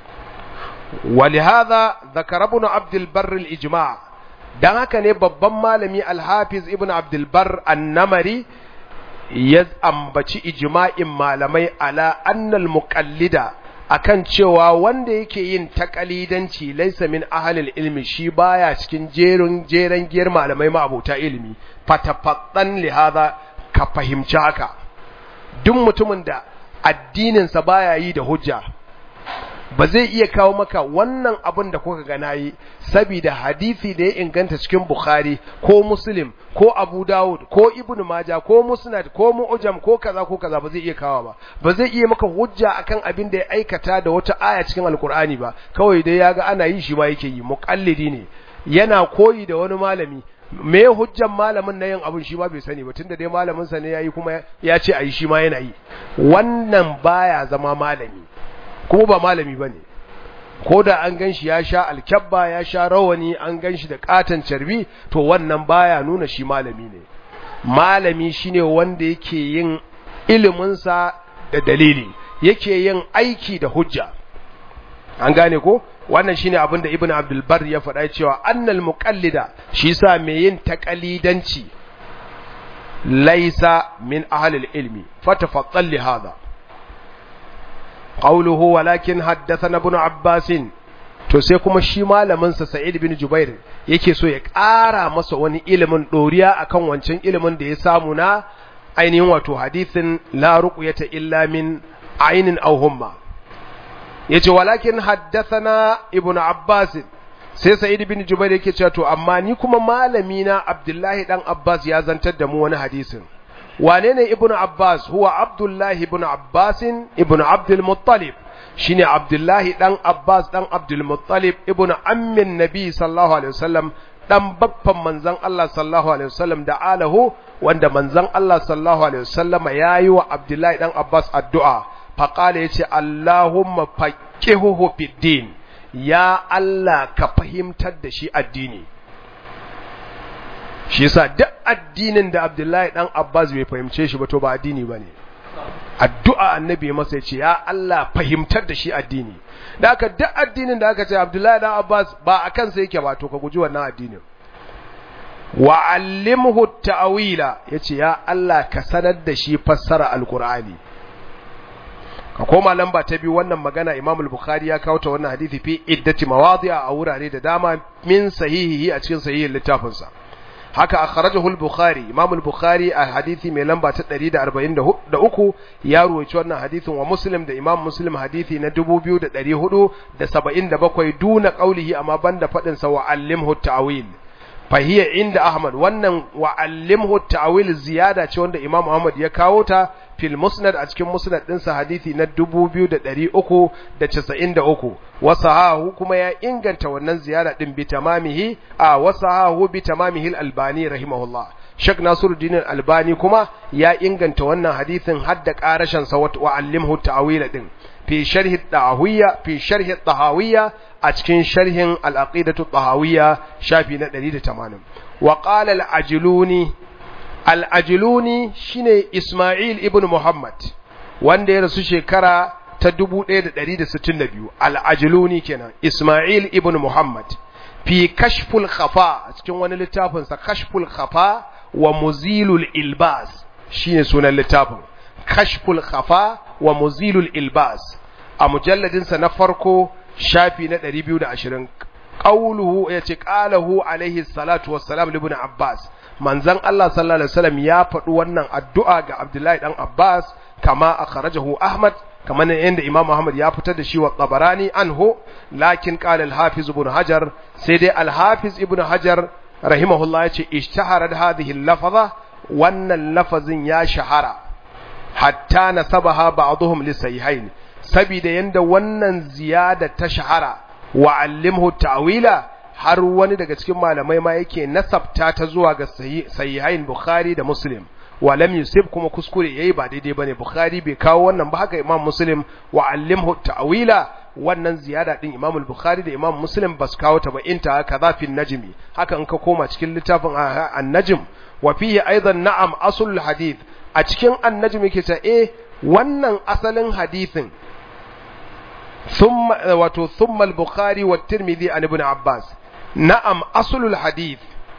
ولهذا ذكر ابن عبد البر الإجماع dan haka ne babban malami alhafiz ibn abdulbar annamari ya ambaci ijma'in malamai ala annal muqallida akan cewa wanda yake yin takalidanci laisa min ahlil ilmi shi baya cikin jerin jeren giyar malamai ma abota ilimi fatafaddan li hadha ka fahimci haka duk mutumin da addininsa baya yi da hujja ba zai iya kawo maka wannan abin da kuka ga nayi saboda hadisi da ya inganta cikin Bukhari ko Muslim ko Abu Dawud ko Ibn Majah ko Musnad ko Mu'jam ko kaza ko kaza ba zai iya kawo ba ba zai iya maka hujja akan abin da ya aikata da wata aya cikin Alkur'ani ba kawai dai yaga ana yi shi ma yake yi muqallidi ne yana koyi da wani malami me hujjan malamin na yin abin shi ma bai sani ba tunda dai malamin sa ne yayi kuma ya ce ayi shi ma yana yi wannan baya zama malami kuma ba malami bane ko da an ganshi ya sha alkyabba ya sha rawani an ganshi da katan carbi to wannan baya nuna shi malami ne malami shine wanda yake yin iliminsa da dalili yake yin aiki da hujja an gane ko wannan shine abin da ibnu abdul bar ya faɗa cewa annal muqallida shi sa mai yin taqalidanci laysa min ahli ilmi fatafattal li hadha qawluhu walakin haddathana ibn abbas to sai kuma shi malamin sa sa'id bin jubair yake so ya ƙara masa wani ilimin doriya akan wancan ilimin da ya samu na ainihin wato hadithin la ruqyata illa min ainin aw humma yace walakin haddathana ibnu abbas sai sa'id bin jubair yake cewa to amma ni kuma malami na abdullahi dan abbas ya zantar da mu wani hadisin wane ne ibnu abbas huwa abdullahi ibn abbas ibn abdul muttalib shine abdullahi dan abbas dan abdul muttalib ibn ammin nabi sallallahu alaihi wasallam dan babban manzon Allah sallallahu alaihi wasallam da alahu wanda manzon Allah sallallahu alaihi wasallama yayi wa abdullahi dan abbas addu'a faƙala ya ce Allahumma faƙihuhu fiddin ya Allah ka fahimtar da shi addini shi yasa duk addinin da Abdullahi dan Abbas bai fahimce shi ba to ba addini bane addu'a annabi masa ce ya Allah fahimtar da shi addini da aka duk addinin da aka ce Abdullahi dan Abbas ba akan sa yake ba to ka guji wannan addinin wa allimhu ta'wila yace ya Allah ka sanar da shi fassara alqur'ani ka koma lamba ta biyu wannan magana Imam al-Bukhari ya kawo ta wannan hadisi fi iddati mawadi'a a wurare da dama min sahihihi a cikin sahihin littafinsa haka akhrajahu al-Bukhari Imam al-Bukhari a hadisi mai lamba ta 143 ya ruwaci wannan hadisin wa Muslim da Imam Muslim hadisi na 2477 duna qaulihi amma banda fadin sa wa allimhu ta'wil fahiya inda Ahmad wannan wa allimhu ta'wil ziyada ce wanda Imam Ahmad ya kawo ta fil musnad a cikin musnad ɗinsa hadisi na 2393 wasahahu kuma ya inganta wannan ziyara din bi tamamihi a wasahahu bi tamamihi al-albani rahimahullah Sheikh Nasiruddin al-Albani kuma ya inganta wannan hadisin hadda karashin sa wa allimhu ta'wil din fi sharhi tahawiyya fi sharhi tahawiyya a cikin sharhin al-aqidatu tahawiyya shafi na 180 wa qala al-ajluni al-ajluni shine Isma'il ibn Muhammad wanda ya rasu shekara ta 1162 al-ajluni kenan Isma'il ibn Muhammad fi kashful khafa a cikin wani littafin sa kashful khafa wa muzilul ilbas shine sunan littafin kashful khafa wa muzilul ilbas a mujalladinsa na farko shafi na 220 qauluhu yace qalahu alaihi salatu wassalam li ibn abbas manzon Allah sallallahu alaihi wasallam ya faɗi wannan addu'a ga Abdullahi dan Abbas kama akhrajahu Ahmad kamar yadda Imam Muhammad ya fitar da shi wa Tabarani anhu lakin qala al-Hafiz ibn Hajar sai dai al-Hafiz ibn Hajar rahimahullah yace ishtaharat hadhihi al-lafza wannan lafazin ya shahara hatta nasabaha ba'dhum li sahihain sabida yanda wannan ziyada ta shahara wa allimhu ta'wila har wani daga cikin malamai ma yake nasabta ta zuwa ga sahihain Bukhari da Muslim wa lam yusib kuma kuskure yayi ba daidai bane Bukhari bai kawo wannan ba haka Imam Muslim wa allimhu ta'wila wannan ziyada din Imam al-Bukhari da Imam Muslim bas kawo ta ba inta kaza fi najmi haka in ka koma cikin littafin an-najm wa fihi aidan na'am asul hadith a cikin an-najm yake ta eh wannan asalin hadithin thumma wato thumma al-Bukhari wa Tirmidhi an Ibn Abbas na'am asulul hadith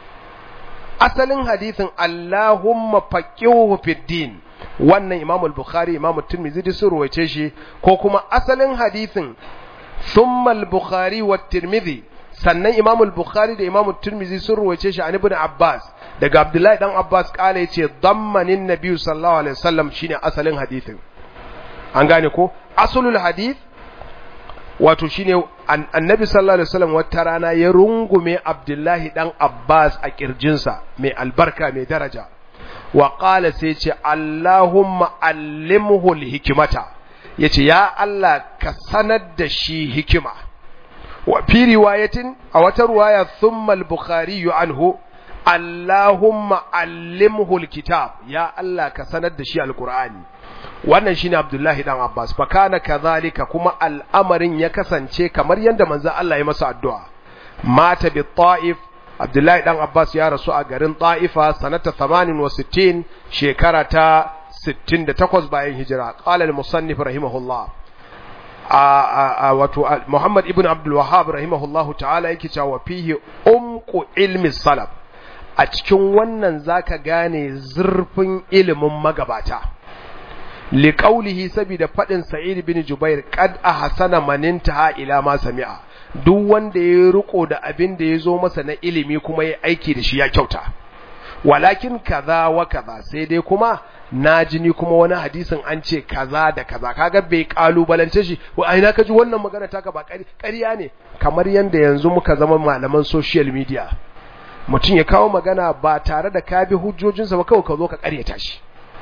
asalin hadithin Allahumma faqihuhu fid din wannan Imam al-Bukhari Imam Tirmidhi sun ruwaice shi ko kuma asalin hadithin thumma al-Bukhari wa Tirmidhi sannan Imam al-Bukhari da Imam Tirmidhi sun ruwaice shi an Ibn Abbas daga Abdullahi dan Abbas kala yace dammanin Nabi sallallahu alaihi wasallam shine asalin hadithin an gane ko asulul hadith wato shine annabi sallallahu alaihi wasallam wata rana ya rungume Abdullahi dan Abbas a kirjinsa mai albarka mai daraja wa qala sai ce Allahumma allimhu alhikmata yace ya Allah ka sanar da shi hikima wa fi riwayatin a wata riwaya thumma al-bukhari anhu Allahumma allimhu alkitab ya Allah ka sanar da shi alqur'ani wannan shine Abdullahi dan Abbas fa kana kadhalika kuma al'amarin ya kasance kamar yanda manzo Allah ya masa addu'a mata bi Taif Abdullahi dan Abbas ya rasu a garin Taifa sanata 68 shekara ta 68 bayan hijira qala al-musannif rahimahullah a wato Muhammad ibn Abdul Wahhab rahimahullahu ta'ala yake cewa fihi umqu ilmi salaf a cikin wannan zaka gane zurfin ilimin magabata liƙaulihi saboda faɗin sa'id bin jubair qad ahsana man intaha ila ma sami'a duk wanda ya riko da abin da ya zo masa na ilimi kuma ya aiki da shi ya kyauta walakin kaza wa kaza sai dai kuma na ji ni kuma wani hadisin an ce kaza da kaza kaga bai kalubalance shi wa aina kaji wannan magana taka ba ƙarya ne kamar yanda yanzu muka zama malaman social media mutum ya kawo magana ba tare da ka bi hujjojinsa ba kawai ka zo ka ƙaryata shi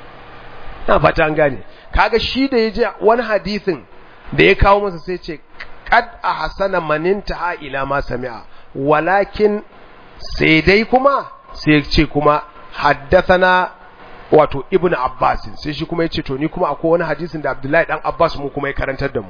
na fata an gane kaga shi da ya ji wani hadisin da ya kawo masa sai ce qad ahsana maninta ha ila ma sami'a walakin sai dai kuma sai ce kuma haddathana wato ibnu abbas sai shi kuma yace to ni kuma akwai wani hadisin da abdullahi dan abbas mu kuma ya karantar da mu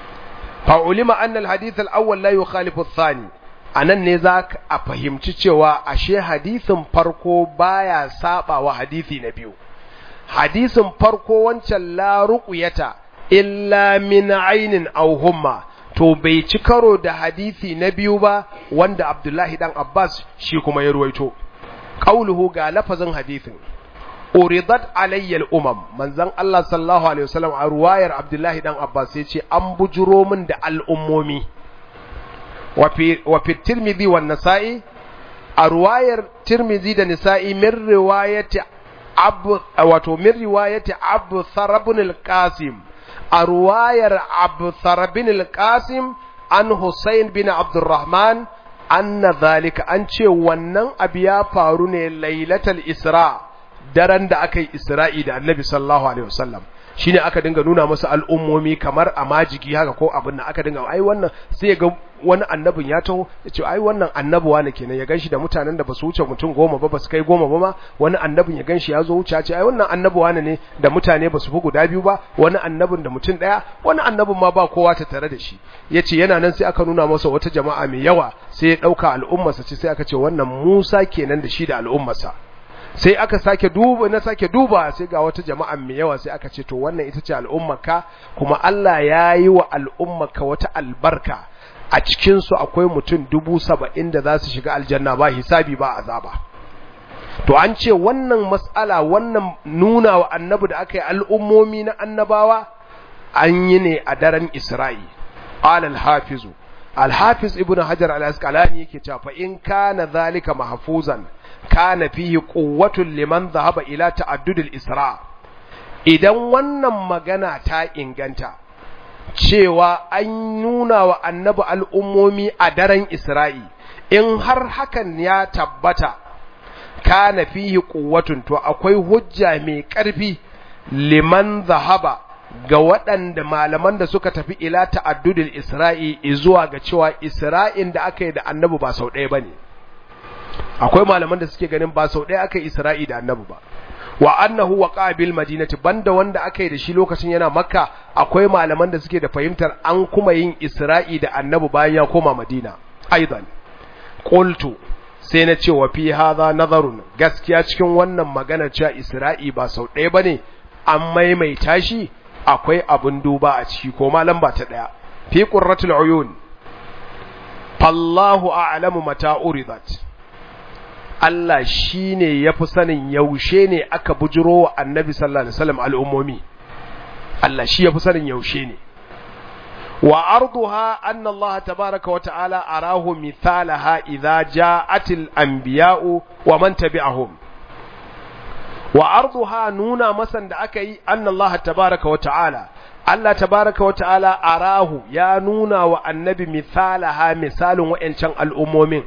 fa ulima anna al hadith al awwal la yukhalifu ath-thani anan ne za a fahimci cewa ashe hadisin farko baya saba wa hadisi na biyu hadisin farko wancan la ruqyata illa min ainin aw humma to bai ci karo da hadisi na biyu ba wanda Abdullahi dan Abbas shi kuma ya ruwaito qauluhu ga lafazin hadisin uridat alayya al-umam manzon Allah sallallahu alaihi wasallam a ruwayar Abdullahi dan Abbas yace an bujuro min da al'ummomi wa fi wa fi Tirmidhi wa Nasa'i a ruwayar Tirmidhi da Nisa'i min riwayati abu wato min riwayati Abu Tharabun al-Qasim a ruwayar Abu Tharabun al-Qasim an Hussein bin Abdurrahman anna zalika an ce wannan abu ya faru ne lailatul Isra daren da aka yi Isra'i da Annabi sallallahu alaihi wasallam shine aka dinga nuna masa al'ummomi kamar a majigi haka ko abin da aka dinga ai wannan sai ga wani annabin ya taho ya ce ai wannan annabuwa ne kenan ya ganshi da mutanen da basu wuce mutum goma ba basu kai goma ba ma wani annabin ya ganshi ya zo wuce ya ce ai wannan annabuwa ne da mutane basu fi guda biyu ba wani annabin da mutum daya wani annabin ma ba kowa ta tare da shi yace yana nan sai aka nuna masa wata jama'a mai yawa sai ya dauka al'ummarsa ce sai aka ce wannan Musa kenan da shi da al'ummarsa sai aka sake duba na sake duba sai ga wata jama'a mai yawa sai aka ce to wannan ita ce al'ummarka kuma Allah ya yi wa al'ummarka wata albarka a cikinsu akwai mutum dubu saba'in da za su shiga aljanna ba hisabi ba azaba to an ce wannan mas'ala wannan nuna wa annabi da aka yi al'ummomi na annabawa an yi ne a daren isra'i qala al-hafizu al-hafiz ibn hajar al-asqalani yake cewa fa in kana zalika mahfuzan kana fihi quwwatun liman dhahaba ila ta'addud al-isra idan wannan magana ta inganta cewa an nuna wa annabi al'ummomi a daren Isra'i, in har hakan ya tabbata, kana fihi quwwatun to akwai hujja mai ƙarfi liman zahaba ga waɗanda malaman da suka tafi ila ta'addudil Isra'i zuwa ga cewa Isra'in da aka yi da annabi ba sau ɗaya bane akwai malaman da suke ganin ba sau ɗaya aka yi Isra'i da annabi ba wa annahu waqa bil madinati banda wanda aka yi da shi lokacin yana makka akwai malaman da suke da fahimtar an kuma yin Isra'i da annabi bayan ya koma Madina aidan qultu sai na ce wa fi hadha nazarun gaskiya cikin wannan magana cewa Isra'i ba sau ɗaya bane an maimaita shi akwai abun duba a ciki ko malam ba ta ɗaya fi qurratul uyun fallahu a'lamu mata uridat Allah shine yafi sanin yaushe ne aka bujiro wa Annabi sallallahu alaihi wasallam al'ummomi Allah shi yafi sanin yaushe ne wa arduha anna Allah tabaaraka wa ta'ala arahu mithalaha idza ja'atil anbiya'u wa man tabi'ahum wa arduha nuna masan da aka yi anna Allah tabaaraka wa ta'ala Allah tabaaraka wa ta'ala arahu ya nuna wa annabi mithalaha misalin wa'ancan al'ummomin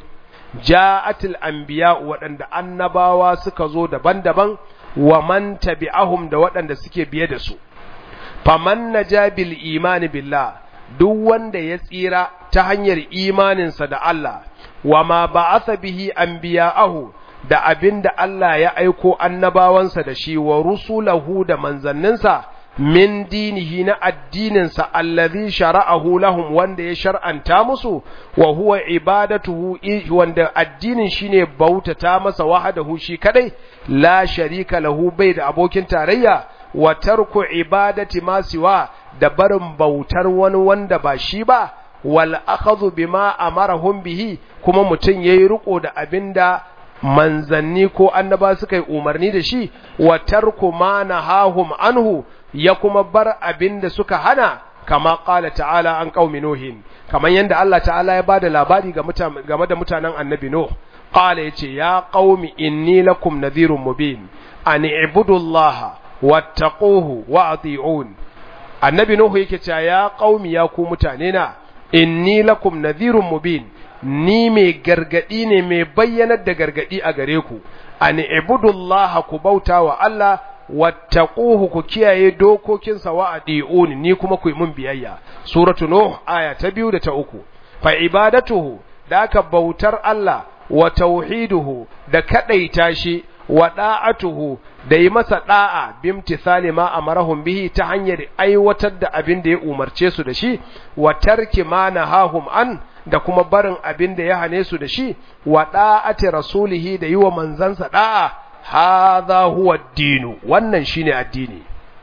ja'atil anbiya waɗanda annabawa suka zo daban-daban wa man tabi'ahum da waɗanda suke biye da su faman naja bil imani billah duk wanda ya tsira ta hanyar imaninsa da Allah wa ma ba'atha bihi anbiya'ahu da abinda Allah ya aiko annabawansa da shi wa rusulahu da manzanninsa min dinihi na addininsa allazi shara'ahu lahum wanda ya shar'anta musu wa huwa ibadatuhu wanda addinin shine bautata masa wahadahu shi kadai la sharika lahu bai da abokin tarayya wa tarku ibadati ma siwa da barin bautar wani wanda ba shi ba wal akhadhu bima amarahum bihi kuma mutun yayi riko da abinda manzanni ko annaba suka yi umarni da shi wa tarku ma nahahum anhu ya kuma bar abin da suka hana kama ƙala ta'ala an ƙaumi Nuhin, kamar yadda Allah ta'ala ya ba da labari game da mutanen annabi Nuh, ƙala ya ce, Ya ƙaumi inni lakum nadhirun mubin, an ibudullaha wattaquhu wa ati'un. Annabi Nuhu yake cewa ya ƙaumi ya ku mutane na, inni lakum nadhirun mubin, ni mai gargadi ne mai bayyanar da gargadi a gare ku, an ibudullaha ku bauta wa Allah wattaquhu ku kiyaye dokokinsa wa adi'un ni kuma ku yi mun biyayya suratu nuh aya ta biyu da ta uku fa ibadatuhu da aka bautar Allah wa tauhiduhu da kadaita shi wa da'atuhu da yi masa da'a bimtithali ma amarahum bihi ta hanyar aiwatar da abin da ya umarce su da shi wa tarki ma nahahum an da kuma barin abin da ya hane su da shi wa da'ati rasulihi da yi wa manzansa da'a hadha huwa dinu wannan shine addini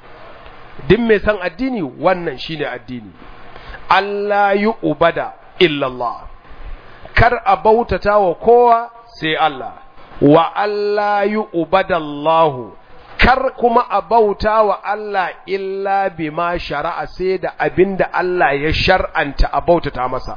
duk mai san addini wannan shine addini Allah yi ubada illallah kar a bautata wa kowa sai Allah wa Allah yi ubadallahu kar kuma a bauta wa Allah illa bima shari'a sai da abinda Allah ya shar'anta a bautata masa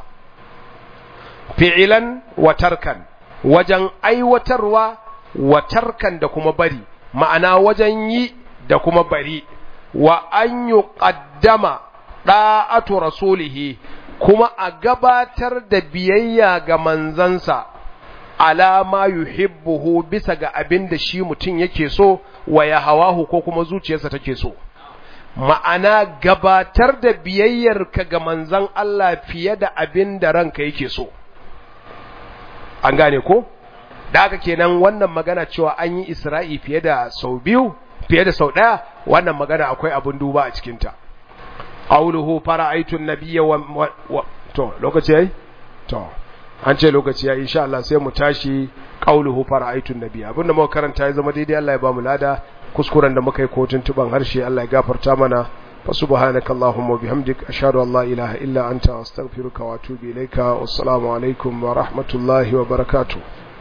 fi'ilan wa tarkan wajen aiwatarwa wa tarkan da kuma bari ma'ana wajen yi da kuma bari wa an yi ƙaddama ɗa'atu rasulihi kuma a gabatar da biyayya ga manzansa alama yuhibbuhu bisa ga abin da shi mutum yake so wa ya hawahu ko kuma zuciyarsa take so ma'ana gabatar da biyayyarka ga manzan Allah fiye da abin da ranka yake so an gane ko da haka kenan wannan magana cewa an yi isra'i fiye da sau biyu fiye da sau ɗaya wannan magana akwai abin duba a cikinta qauluhu fara'aytu an-nabiyya wa, wa to lokaci yayi to an ce lokaci yayi insha Allah sai mu tashi qauluhu fara'aytu an-nabiyya abinda muka karanta ya zama daidai Allah ya ba mu lada kuskuren da muka yi kotun tuban harshe Allah ya gafarta mana fa subhanaka allahumma bihamdik ashhadu an la ilaha illa anta astaghfiruka wa atubu ilaika wassalamu alaikum wa rahmatullahi wa barakatuh